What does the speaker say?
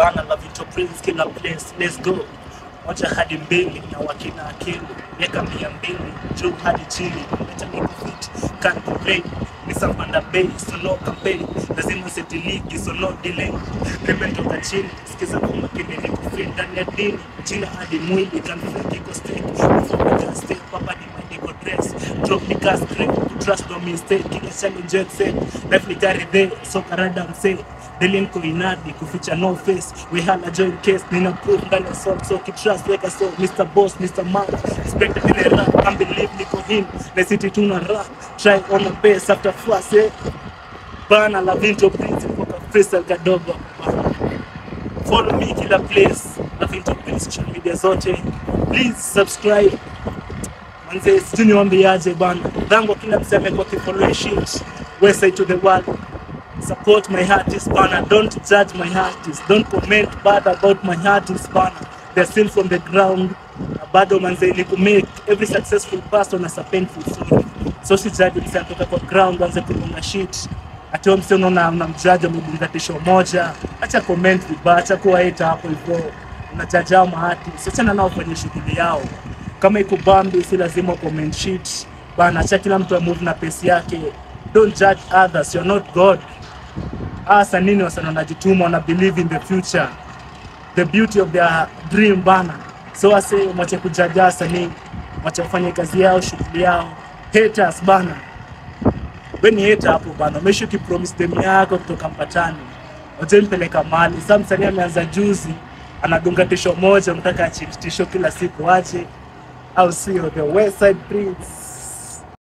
bana la Vito Prince kila place let's go moja hadi mbili na wakina akili miaka mia mbili juu hadi chini leta niko fit can't complain nisapanda bei so no campaign lazima seti ligi so no delay nimetoka chini sikiza kwa makini niko fit ndani ya dini jina hadi mwili can feel iko stake Before step papa ni my niko dress drop ni gas grip trust no mistake kila challenge exit life ni gari there so karada msee Daily niko inadi kuficha no face we hala join case nina proof ndani ya song so kitrust weka so Mr Boss Mr Man expected in a rap can't believe niko him na city tuna rap try on the base after fuss eh bana la Vinto Prince kutoka freestyle kadogo follow me kila place la Vinto Prince social media zote please subscribe manze sijui niwaambiaje bana dhango kila mseme kwa kifollow shit west side to the world support my artist bana don't judge my artist don't comment bad about my artist bana they're still from the ground na bado manze ni ku make every successful person as a painful story so si judge mse atoka kwa ground anze kugonga shit ati wewe mse unaona unamjudge amebunga tisho moja acha comment vibaya acha kuwa hater hapo hivyo unajaja hao maartist achana nao kwenye shughuli yao kama iko bambi si lazima comment shit bana acha kila mtu amove na pesi yake don't judge others you're not god hasa nini wasana wanajituma wana believe in the future the beauty of their dream bana so wase mwache kujaja wasanii mwache kufanya kazi yao shughuli yao haters bana we ni hater hapo bana umeishi ukipromise dem yako kutoka mpatani waje mpeleka mali sa msanii ameanza juzi anadunga tisho moja mtaka achini tisho kila siku aje au sio the west side prince